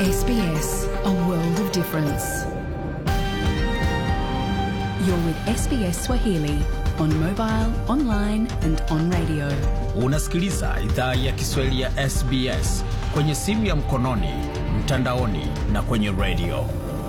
SBS, a world of difference. You're with SBS Swahili on mobile, online and on radio. Unasikiliza idhaa ya Kiswahili ya SBS kwenye simu ya mkononi, mtandaoni na kwenye redio.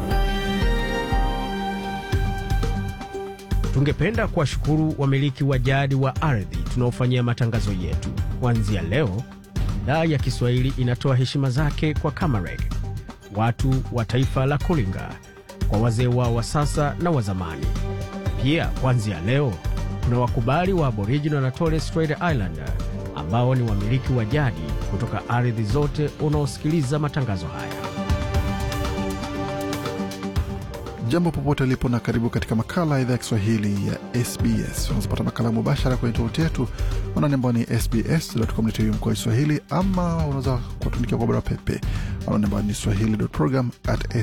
Tungependa kuwashukuru wamiliki wa jadi wa ardhi tunaofanyia matangazo yetu. Kuanzia leo, idhaa ya Kiswahili inatoa heshima zake kwa Kamareg, watu wa taifa la Kulinga, kwa wazee wao wa sasa na wa zamani. Pia kuanzia leo kuna wakubali wa Aboriginal na Torres Strait Islander ambao ni wamiliki wa jadi kutoka ardhi zote unaosikiliza matangazo haya. Jambo popote ulipo na karibu katika makala ya idhaa ya Kiswahili ya SBS. Unazopata makala mubashara kwenye tovuti yetu anwani ambao ni sbs.com.au mkoa Kiswahili, ama unaweza kutuandikia kwa barua pepe anwani ambao ni swahili.program at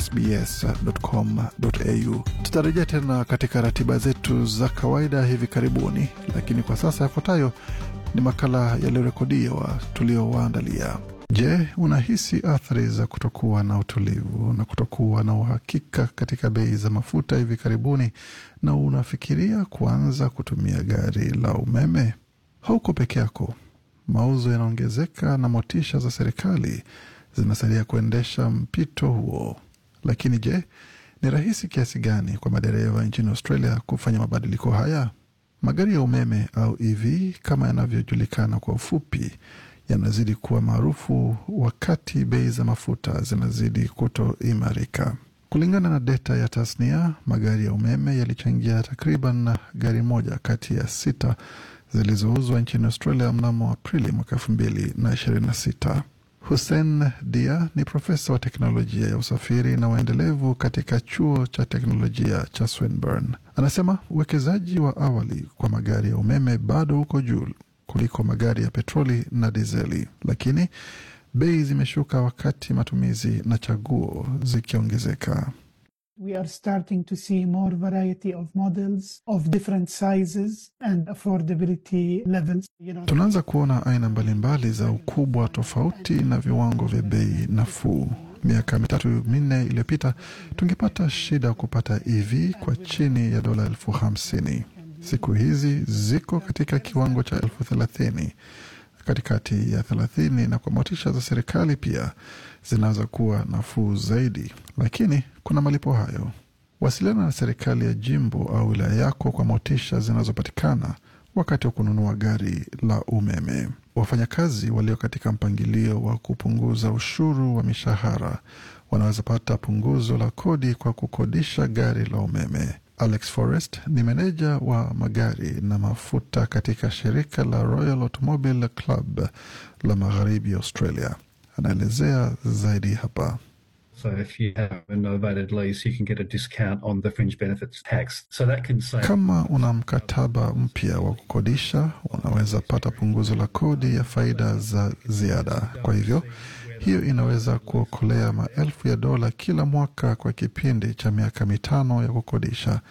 sbs.com.au. Tutarejea tena katika ratiba zetu za kawaida hivi karibuni, lakini kwa sasa yafuatayo ni makala yaliyorekodiwa tuliowaandalia. Je, unahisi athari za kutokuwa na utulivu na kutokuwa na uhakika katika bei za mafuta hivi karibuni, na unafikiria kuanza kutumia gari la umeme? Hauko peke yako. Mauzo yanaongezeka na motisha za serikali zinasaidia kuendesha mpito huo. Lakini je, ni rahisi kiasi gani kwa madereva nchini Australia kufanya mabadiliko haya? Magari ya umeme au EV kama yanavyojulikana kwa ufupi yanazidi kuwa maarufu wakati bei za mafuta zinazidi kutoimarika. Kulingana na data ya tasnia, magari ya umeme yalichangia takriban gari moja kati ya sita zilizouzwa nchini Australia mnamo Aprili mwaka elfu mbili na ishirini na sita. Hussein Dia ni profesa wa teknolojia ya usafiri na waendelevu katika chuo cha teknolojia cha Swinburne. Anasema uwekezaji wa awali kwa magari ya umeme bado uko juu kuliko magari ya petroli na dizeli, lakini bei zimeshuka wakati matumizi na chaguo zikiongezeka. We are starting to see more variety of models of different sizes and affordability levels. You know, Tunaanza kuona aina mbalimbali za ukubwa tofauti na viwango vya bei nafuu. Miaka mitatu minne iliyopita tungepata shida kupata EV kwa chini ya dola elfu hamsini. Siku hizi ziko katika kiwango cha elfu thelathini katikati ya thelathini, na kwa motisha za serikali pia zinaweza kuwa nafuu zaidi, lakini kuna malipo hayo. Wasiliana na serikali ya jimbo au wilaya yako kwa motisha zinazopatikana wakati wa kununua gari la umeme. Wafanyakazi walio katika mpangilio wa kupunguza ushuru wa mishahara wanaweza pata punguzo la kodi kwa kukodisha gari la umeme. Alex Forrest ni meneja wa magari na mafuta katika shirika la Royal Automobile Club la magharibi Australia. Anaelezea zaidi hapa. So if you have a novated lease, you can get a discount on the fringe benefits tax. So that can save. Kama una mkataba mpya wa kukodisha, unaweza pata punguzo la kodi ya faida za ziada. Kwa hivyo hiyo inaweza kuokolea maelfu ya dola kila mwaka kwa kipindi cha miaka mitano ya kukodisha,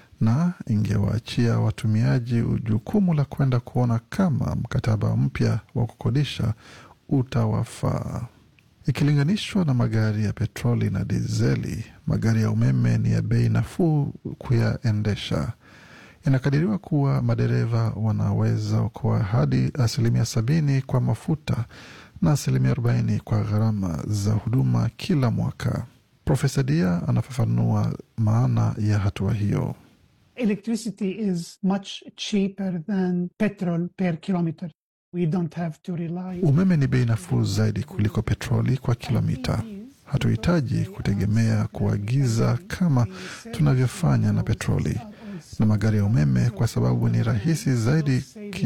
na ingewaachia watumiaji jukumu la kwenda kuona kama mkataba mpya wa kukodisha utawafaa. Ikilinganishwa na magari ya petroli na dizeli, magari ya umeme ni ya bei nafuu kuyaendesha. Inakadiriwa kuwa madereva wanaweza okoa hadi asilimia sabini kwa mafuta na asilimia arobaini kwa gharama za huduma kila mwaka. Profesa Dia anafafanua maana ya hatua hiyo. electricity is much cheaper than petrol per kilometer. We don't have to rely. Umeme ni bei nafuu zaidi kuliko petroli kwa kilomita. Hatuhitaji kutegemea kuagiza kama tunavyofanya na petroli na magari ya umeme, kwa sababu ni rahisi zaidi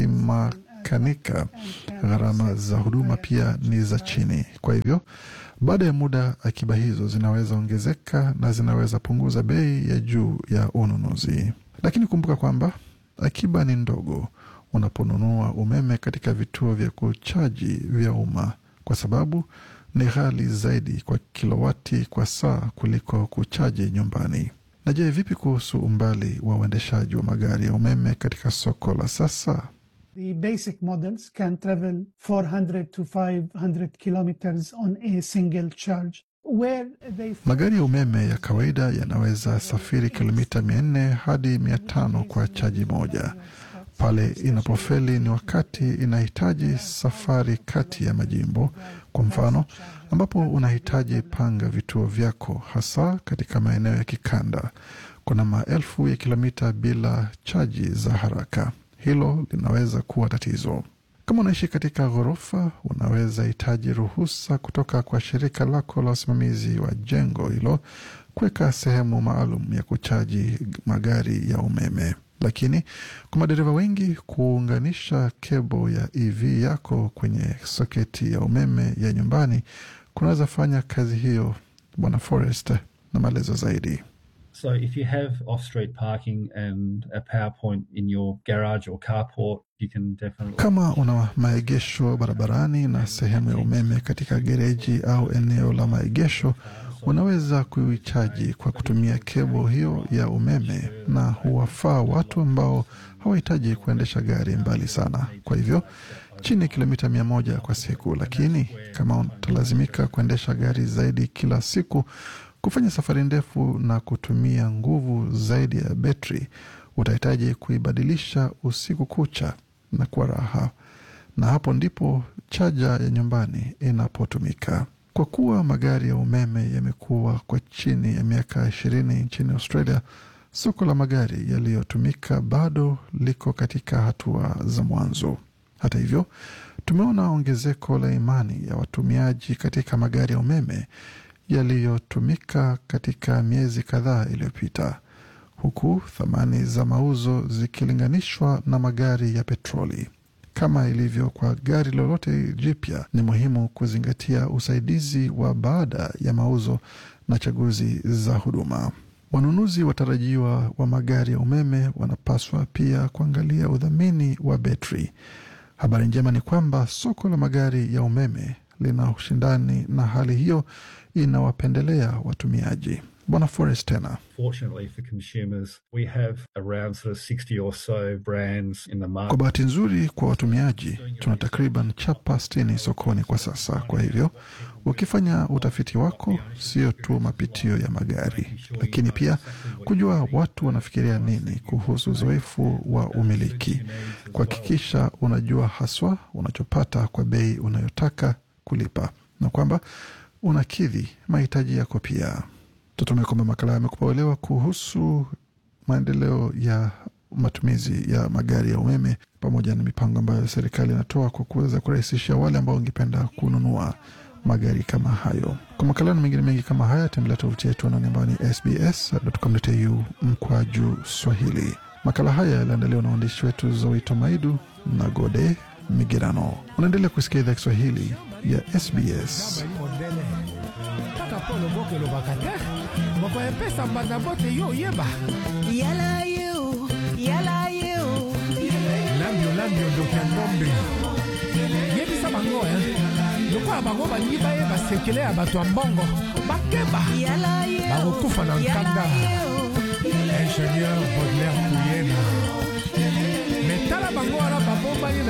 kimakanika. Gharama za huduma pia ni za chini. Kwa hivyo, baada ya muda, akiba hizo zinaweza ongezeka na zinaweza punguza bei ya juu ya ununuzi. Lakini kumbuka kwamba akiba ni ndogo unaponunua umeme katika vituo vya kuchaji vya umma, kwa sababu ni ghali zaidi kwa kilowati kwa saa kuliko kuchaji nyumbani. Na je, vipi kuhusu umbali wa uendeshaji wa magari ya umeme katika soko la sasa? The basic models can travel 400 to 500 kilometers on a single charge. where they Magari ya umeme ya kawaida yanaweza safiri kilomita 400 hadi 500 kwa chaji moja. Pale inapofeli ni wakati inahitaji safari kati ya majimbo, kwa mfano, ambapo unahitaji panga vituo vyako, hasa katika maeneo ya kikanda. Kuna maelfu ya kilomita bila chaji za haraka. Hilo linaweza kuwa tatizo. Kama unaishi katika ghorofa, unaweza hitaji ruhusa kutoka kwa shirika lako la usimamizi wa jengo hilo kuweka sehemu maalum ya kuchaji magari ya umeme. Lakini kwa madereva wengi, kuunganisha kebo ya EV yako kwenye soketi ya umeme ya nyumbani kunaweza fanya kazi hiyo. Bwana Forest na maelezo zaidi. So if you have off-street parking and a power point in your garage or carport, you can definitely Kama una maegesho barabarani na sehemu ya umeme katika gereji au eneo la maegesho, unaweza kuichaji kwa kutumia kebo hiyo ya umeme, na huwafaa watu ambao hawahitaji kuendesha gari mbali sana, kwa hivyo chini ya kilomita mia moja kwa siku. Lakini kama utalazimika kuendesha gari zaidi kila siku, kufanya safari ndefu na kutumia nguvu zaidi ya betri, utahitaji kuibadilisha usiku kucha na kuwa raha, na hapo ndipo chaja ya nyumbani inapotumika. Kwa kuwa magari ya umeme yamekuwa kwa chini ya miaka ishirini nchini Australia, soko la magari yaliyotumika bado liko katika hatua za mwanzo. Hata hivyo, tumeona ongezeko la imani ya watumiaji katika magari ya umeme yaliyotumika katika miezi kadhaa iliyopita, huku thamani za mauzo zikilinganishwa na magari ya petroli. Kama ilivyo kwa gari lolote jipya, ni muhimu kuzingatia usaidizi wa baada ya mauzo na chaguzi za huduma. Wanunuzi watarajiwa wa magari ya umeme wanapaswa pia kuangalia udhamini wa betri. Habari njema ni kwamba soko la magari ya umeme lina ushindani na hali hiyo inawapendelea watumiaji. Bwana Forest tena Fortunately for consumers, we have around sort of 60 or so brands in the Kwa market. bahati nzuri kwa watumiaji, tuna takriban chapa sitini sokoni kwa sasa. Kwa hivyo ukifanya utafiti wako, sio tu mapitio ya magari, lakini pia kujua watu wanafikiria nini kuhusu uzoefu wa umiliki, kuhakikisha unajua haswa unachopata kwa bei unayotaka kulipa na kwamba unakidhi mahitaji yako pia. Tutumie kwamba makala yamekupa uelewa kuhusu maendeleo ya matumizi ya magari ya umeme pamoja na mipango ambayo serikali inatoa kwa kuweza kurahisisha wale ambao wangependa kununua magari kama hayo. Kwa makala na mengine mengi kama haya, tembelea tovuti yetu anaoni ambayo ni sbs.com.au mkwaju Swahili. Makala haya yaliandaliwa na waandishi wetu Zoito Maidu na Gode Migerano. Unaendelea kusikia idhaa Kiswahili ya SBS. mondele kaka mpo loboko elobaka te mokoepesa mbanda mbote yo oyeba Yala you, yala you. lambio lambio ndoki ya ngombe yebisa bango e lokola bango balingi bayeba sekele ya bato ya mbongo bakeba Yala you. bakokufa na nkanda ingénieur baudelaire kuyena me tala bango wana babombani